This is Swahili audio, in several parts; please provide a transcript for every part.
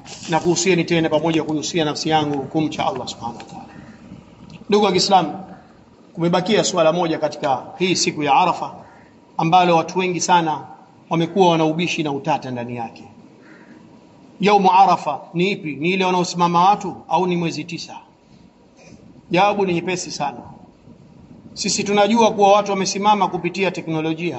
na kuhusieni tena pamoja kuhusia nafsi yangu kumcha Allah subhanahu wa ta'ala. Ndugu wa Kiislamu, kumebakia suala moja katika hii siku ya Arafa ambalo watu wengi sana wamekuwa wanaubishi na utata ndani yake. Yaumu Arafa ni ipi? Ni ile wanaosimama watu au ni mwezi tisa? Jawabu ni nyepesi sana. Sisi tunajua kuwa watu wamesimama kupitia teknolojia.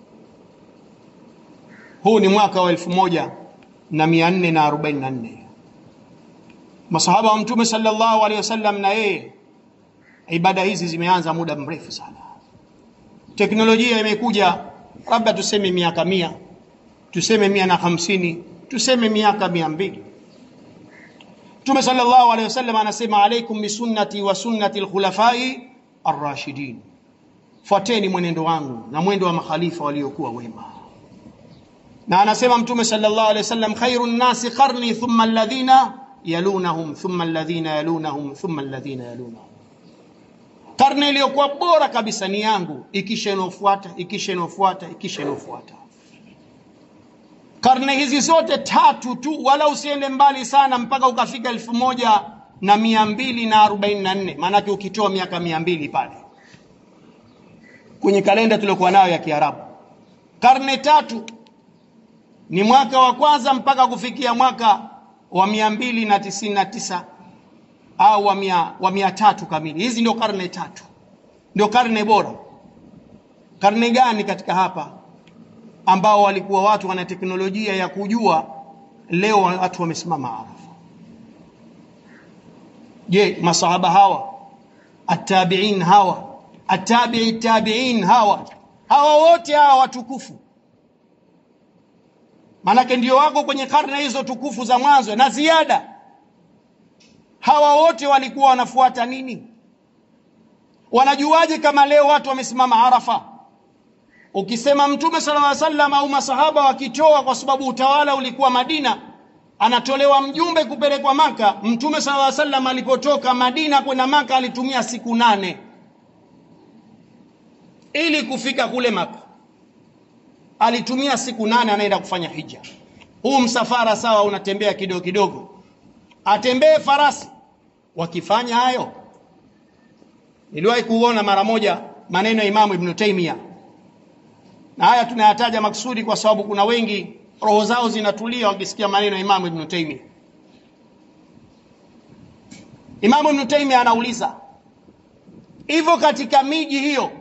Huu ni mwaka wa elfu moja na mia nne na arobaini na nne. Masahaba wa Mtume sallallahu alaihi wasallam na yeye, ibada hizi zimeanza muda mrefu sana. Teknolojia imekuja labda tuseme miaka mia, tuseme mia na hamsini, tuseme miaka mia mbili. Mtume sallallahu alaihi wasallam anasema, alaikum bisunnati wa sunnati alkhulafai arrashidin, fuateni mwenendo wangu na mwendo wa makhalifa waliokuwa wema. Na anasema Mtume sallallahu alaihi wasallam, khairu nnasi qarni thumma alladhina yalunahum thumma alladhina yalunahum thumma alladhina yalunahum, karne iliyokuwa bora kabisa ni yangu, ikisha inaofuata, ikisha inaofuata, ikisha inaofuata. Karne hizi zote tatu tu, wala usiende mbali sana mpaka ukafika elfu moja na mia mbili na arobaini na nne maanake ukitoa miaka mia mbili pale kwenye kalenda tuliokuwa nayo ya Kiarabu, karne tatu ni mwaka wa kwanza mpaka kufikia mwaka wa mia mbili na tisini na tisa au wa mia, wa mia tatu kamili. Hizi ndio karne tatu, ndio karne bora. Karne gani katika hapa ambao walikuwa watu wana teknolojia ya kujua leo watu wamesimama Arafa? Je, masahaba hawa atabiin hawa atabii tabiin hawa hawa wote hawa watukufu maanake ndio wako kwenye karne hizo tukufu za mwanzo na ziada. Hawa wote walikuwa wanafuata nini? Wanajuaje kama leo watu wamesimama Arafa? Ukisema Mtume sallallahu alaihi wasallam au masahaba wakitoa, kwa sababu utawala ulikuwa Madina, anatolewa mjumbe kupelekwa Maka. Mtume sallallahu alaihi wasallam alipotoka Madina kwenda Maka alitumia siku nane ili kufika kule Maka alitumia siku nane anaenda kufanya hija. Huu msafara sawa, unatembea kidogo kidogo, atembee farasi. Wakifanya hayo, niliwahi kuona mara moja maneno ya Imamu Ibn Taymiyyah, na haya tunayataja maksudi kwa sababu kuna wengi roho zao zinatulia wakisikia maneno ya Imamu Ibn Taymiyyah. Imamu Ibn Taymiyyah anauliza hivyo, katika miji hiyo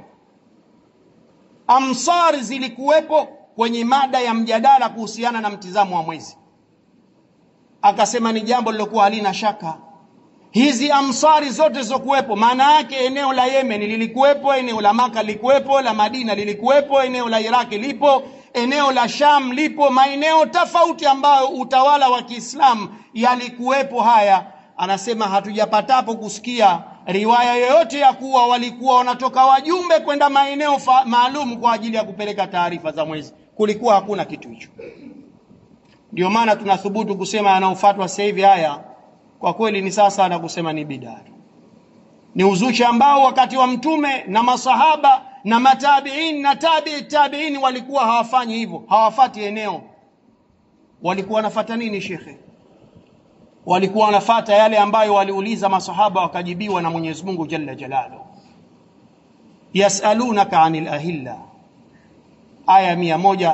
amsari zilikuwepo kwenye mada ya mjadala kuhusiana na mtizamo wa mwezi. Akasema ni jambo lilokuwa halina shaka. Hizi amsari zote zilizokuwepo, maana yake eneo la Yemen lilikuwepo, eneo la Maka lilikuwepo, la Madina lilikuwepo, eneo la Iraki lipo, eneo la Sham lipo, maeneo tofauti ambayo utawala wa Kiislamu yalikuwepo. Haya anasema hatujapatapo kusikia riwaya yoyote ya kuwa walikuwa wanatoka wajumbe kwenda maeneo maalum kwa ajili ya kupeleka taarifa za mwezi. Kulikuwa hakuna kitu hicho. Ndio maana tunathubutu kusema yanayofuatwa sasa hivi haya kwa kweli ni sasa na kusema ni bidaa, ni uzushi ambao wakati wa Mtume na masahaba na matabiin na tabii tabiin walikuwa hawafanyi hivyo, hawafati eneo. Walikuwa wanafata nini, shekhe? walikuwa wanafata yale ambayo waliuliza masahaba wakajibiwa na Mwenyezi Mungu Jalla Jalaluhu. Yasalunaka anil ahilla, aya mia moja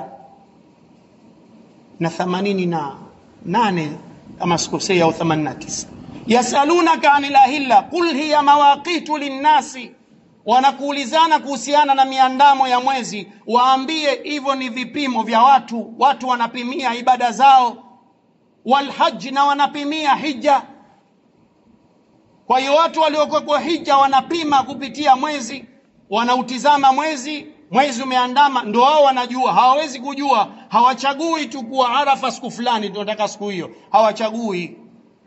na themanini na nane kama sikosei, au themanini na tisa. Yasalunaka anil ahilla qul hiya mawaqitu linnasi, wanakuulizana kuhusiana na miandamo ya mwezi, waambie hivyo ni vipimo vya watu, watu wanapimia ibada zao walhaji na wanapimia hija. Kwa hiyo watu waliokuwa kwa hija wanapima kupitia mwezi, wanautizama mwezi, mwezi umeandama, ndo wao wanajua. Hawawezi kujua, hawachagui tu kuwa Arafa siku fulani tunataka siku hiyo, hawachagui.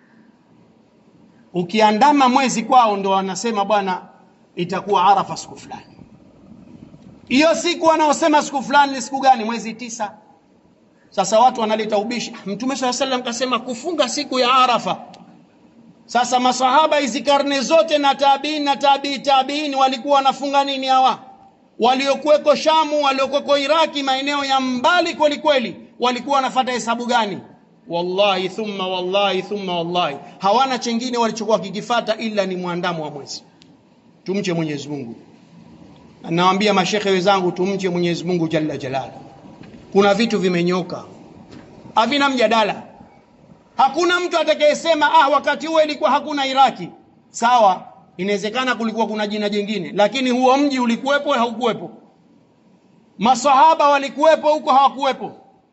Ukiandama mwezi kwao ndo wanasema bwana, itakuwa Arafa siku fulani. Hiyo siku wanaosema siku fulani ni siku gani? Mwezi tisa. Sasa watu wanaleta ubishi, Mtume swalla sallam kasema kufunga siku ya Arafa. Sasa masahaba hizi karne zote na tabiin na tabii tabiin walikuwa wanafunga nini hawa? Waliokuweko Shamu, waliokuweko Iraki, maeneo ya mbali kweli kweli, walikuwa wanafata hesabu gani? wallahi thumma wallahi thumma wallahi hawana chengine walichokuwa kikifata ila ni mwandamo wa mwezi tumche Mwenyezi Mungu nawaambia mashekhe wenzangu tumche Mwenyezi Mungu jalla jalala kuna vitu vimenyoka havina mjadala hakuna mtu atakayesema ah wakati huo ilikuwa hakuna Iraki sawa inawezekana kulikuwa kuna jina jingine lakini huo mji ulikuwepo haukuwepo masahaba walikuwepo huko hawakuwepo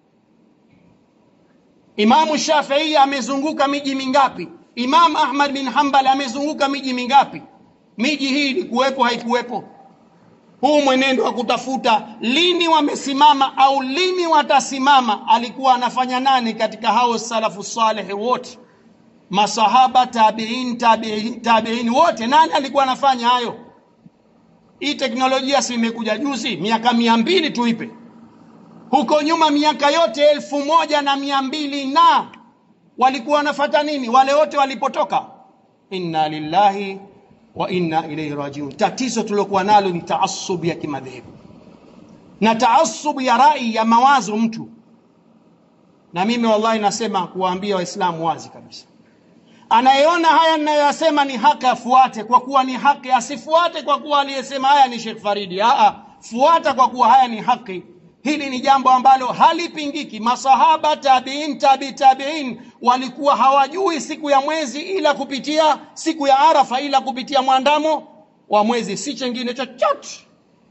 Imamu Shafii amezunguka miji mingapi? Imam Ahmad bin Hanbal amezunguka miji mingapi? Miji hii ilikuwepo haikuwepo? Huu mwenendo wa kutafuta lini wamesimama au lini watasimama, alikuwa anafanya nani katika hao salafu salih wote? Masahaba, tabiin, tabiin, tabiin wote, nani alikuwa anafanya hayo? Hii teknolojia si imekuja juzi, miaka mia mbili tuipe huko nyuma miaka yote elfu moja na mia mbili na walikuwa wanafata nini wale wote walipotoka inna lillahi wa inna ilaihi rajiun tatizo tuliokuwa nalo ni taasub ya kimadhehebu na taasub ya rai ya mawazo mtu na mimi wallahi nasema kuwaambia waislamu wazi kabisa anayeona haya ninayoyasema ni haki afuate kwa kuwa ni haki asifuate kwa kuwa aliyesema haya ni Sheikh Faridi Aa, fuata kwa kuwa haya ni haki Hili ni jambo ambalo halipingiki. Masahaba, tabiin, tabi tabiin walikuwa hawajui siku ya mwezi ila kupitia siku ya Arafa, ila kupitia mwandamo wa mwezi, si chengine chochote.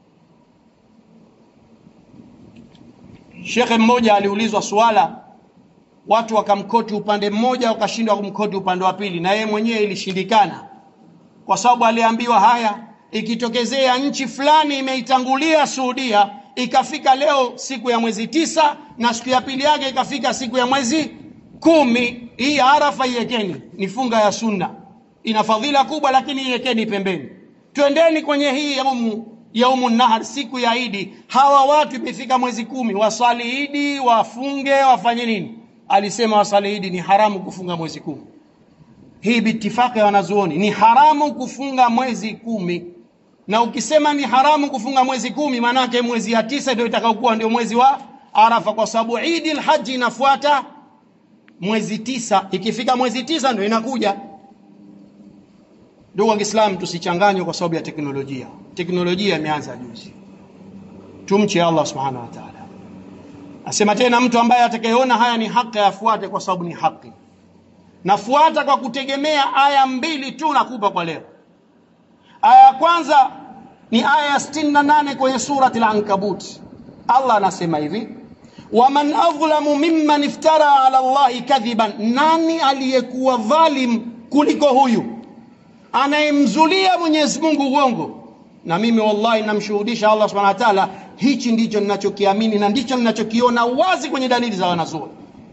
Shekhe mmoja aliulizwa swala, watu wakamkoti upande mmoja, wakashindwa kumkoti upande wa pili, na yeye mwenyewe ilishindikana, kwa sababu aliambiwa haya, ikitokezea nchi fulani imeitangulia Saudia ikafika leo siku ya mwezi tisa na siku ya pili yake ikafika siku ya mwezi kumi hii arafa iwekeni ni funga ya sunna ina fadhila kubwa lakini iwekeni pembeni twendeni kwenye hii yaumu yaumu nahar siku ya idi hawa watu imefika mwezi kumi wasali idi wafunge wafanye nini alisema wasali idi ni haramu kufunga mwezi kumi hii bitifaki ya wanazuoni ni haramu kufunga mwezi kumi na ukisema ni haramu kufunga mwezi kumi maanake mwezi ya tisa ndio itakaokuwa ndio mwezi wa arafa kwa sababu idi lhaji inafuata mwezi tisa ikifika mwezi tisa ndio inakuja ndugu wa kiislamu tusichanganywe kwa sababu ya teknolojia teknolojia imeanza juzi tumche allah subhanahu wa taala asema tena mtu ambaye atakayeona haya ni haki afuate kwa sababu ni haki nafuata kwa kutegemea aya mbili tu nakupa kwa leo aya ya kwanza ni aya ya 68 kwenye surati al-ankabut allah anasema hivi waman adhlamu mimman iftara ala llahi kadhiban nani aliyekuwa dhalim kuliko huyu anayemzulia mwenyezi mungu uongo na mimi wallahi namshuhudisha allah subhanahu wa ta'ala hichi ndicho ninachokiamini na ndicho ninachokiona wazi kwenye dalili za wanazuoni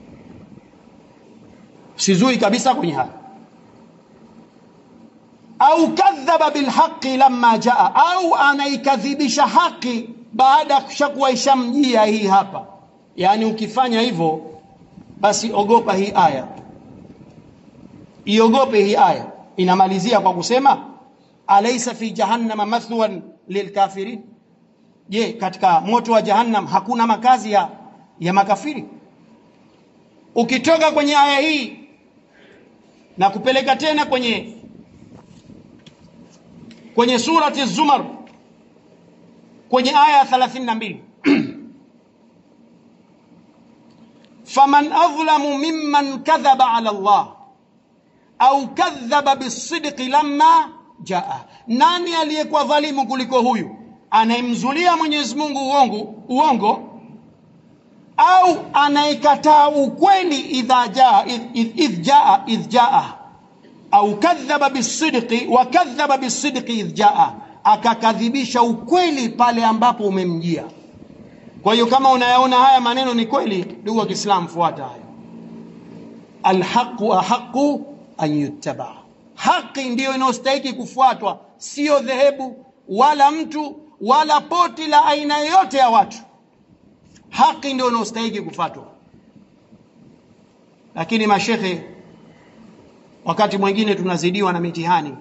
sizui kabisa kwenye haya au kadhaba bilhaqi lamma jaa au anaikadhibisha haki baada ya kushakuwa ishamjia hii hapa yaani ukifanya hivyo basi ogopa hii aya iogope hii aya inamalizia kwa kusema alaysa fi jahannama mathwan lilkafirin je katika moto wa jahannam hakuna makazi ya, ya makafiri ukitoka kwenye aya hii na kupeleka tena kwenye kwenye surati zumar kwenye aya 32 faman adhlamu mimman kadhaba ala Allah au kadhaba bisidqi lamma jaa, nani aliyekuwa dhalimu kuliko huyu anayemzulia Mwenyezi Mungu uongo, uongo au anayekataa ukweli idha jaa idh, idh jaa idh jaa au kadhaba bisidqi wa kadhaba bisidqi idh jaa, akakadhibisha ukweli pale ambapo umemjia. Kwa hiyo kama unayaona haya maneno ni kweli, ndugu wa Kiislamu, fuata hayo. Alhaqu ahaqu an yuttaba, haki ndiyo inayostahiki kufuatwa, sio dhehebu wala mtu wala poti la aina yoyote ya watu. Haki ndio inayostahiki kufuatwa. Lakini mashekhe, wakati mwingine tunazidiwa na mitihani,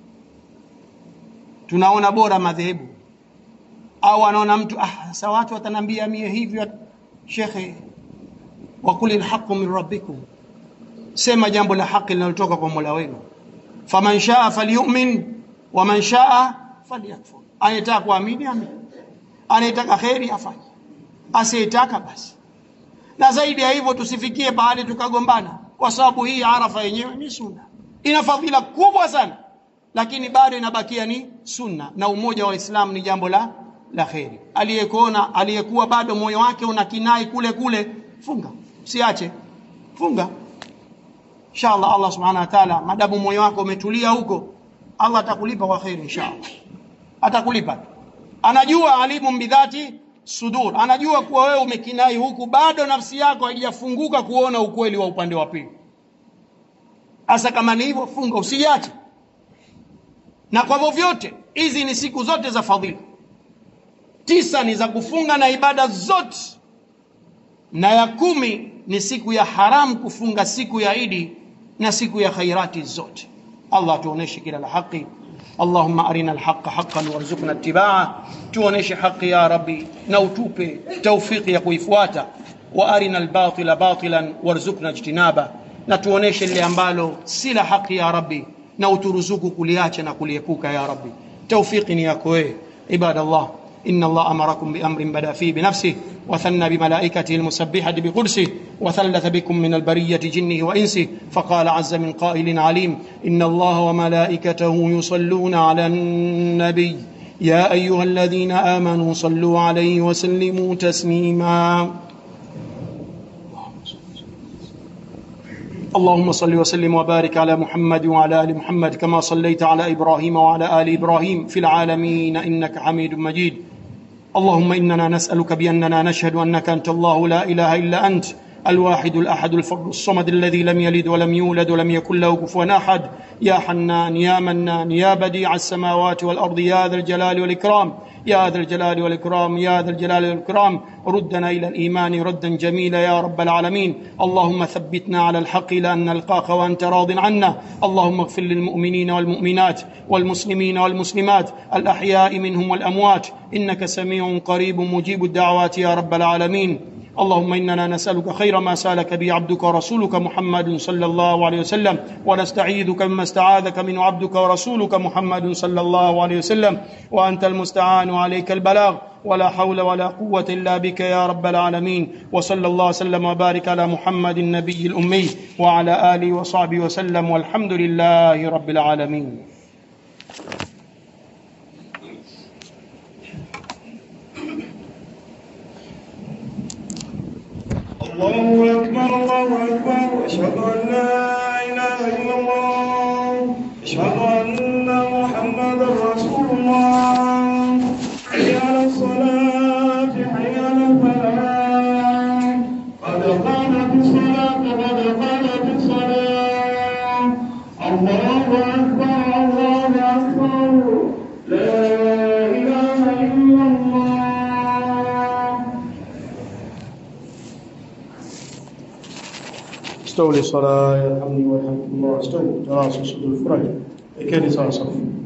tunaona bora madhehebu au anaona mtu ah, sasa watu watanambia mie hivyo. Shekhe, wa qulil haqqu min rabbikum, sema jambo la haki linalotoka kwa Mola wenu. Faman shaa falyu'min wa man shaa falyakfur, anayetaka kuamini amini, anayetaka kheri afanye, asiyetaka basi. Na zaidi ya hivyo tusifikie pahali tukagombana, kwa sababu hii Arafa yenyewe ni sunna, ina fadhila kubwa sana, lakini bado inabakia ni sunna, na umoja wa Waislamu ni jambo la la kheri. Aliyekuona aliyekuwa bado moyo wake una kinai kule kule, funga, usiache, funga inshallah. Allah subhanahu wa ta'ala, madamu moyo wako umetulia huko, Allah atakulipa kwa kheri inshallah, atakulipa. Anajua alimu bidhati sudur, anajua kuwa wewe umekinai huku, bado nafsi yako haijafunguka kuona ukweli wa upande wa pili. Hasa kama ni hivyo, funga, usiache. Na kwa vyovyote, hizi ni siku zote za fadhila tisa ni za kufunga na ibada zote, na ya kumi ni siku ya haramu kufunga, siku ya Idi na siku ya khairati zote. Allah tuoneshe kila la haki. Allahumma arina alhaqa haqqan warzuqna ittibaa, tuoneshe haki ya Rabbi na utupe taufiki ya kuifuata. Wa arina albatila batilan warzuqna ijtinaba, na tuoneshe lile ambalo si la haki ya Rabbi na uturuzuku kuliacha na kuliepuka ya Rabbi. Taufiki ni yako wewe, ibadallah. إن الله أمركم بأمر بدأ فيه بنفسه وثنى بملائكته المسبحة بقدسه وثلث بكم من البرية جنه وإنسه فقال عز من قائل عليم إن الله وملائكته يصلون على النبي يا أيها الذين آمنوا صلوا عليه وسلموا تسليما اللهم صل وسلم وبارك على محمد وعلى ال محمد كما صليت على ابراهيم وعلى ال ابراهيم في العالمين انك حميد مجيد اللهم اننا نسالك باننا نشهد انك انت الله لا اله الا انت الواحد الاحد الفرد الصمد الذي لم يلد ولم يولد ولم يكن له كفوا احد يا حنان يا منان يا بديع السماوات والارض يا ذا الجلال والاكرام يا ذا الجلال والإكرام يا ذا الجلال والإكرام ردنا إلى الإيمان ردا جميلا يا رب العالمين اللهم ثبتنا على الحق لأن نلقاك وأنت راض عنا اللهم اغفر للمؤمنين والمؤمنات والمسلمين والمسلمات الأحياء منهم والأموات إنك سميع قريب مجيب الدعوات يا رب العالمين اللهم اننا نسالك خير ما سالك به عبدك ورسولك محمد صلى الله عليه وسلم ونستعيذك مما استعاذك منه عبدك ورسولك محمد صلى الله عليه وسلم وانت المستعان وعليك البلاغ ولا حول ولا قوه الا بك يا رب العالمين وصلى الله وسلم وبارك على محمد النبي الامي وعلى اله وصحبه وسلم والحمد لله رب العالمين الله أكبر الله أكبر أشهد أن لا إله إلا الله أشهد أن محمدا رسول الله حي على الصلاة حي على الفلاح قد قامت الصلاة قد قامت الصلاة الله أكبر الله أكبر لا إله إلا الله استولي صلاة يرحمني ويرحمكم الله استولوا تراصوا صدور الفرج كان صار صف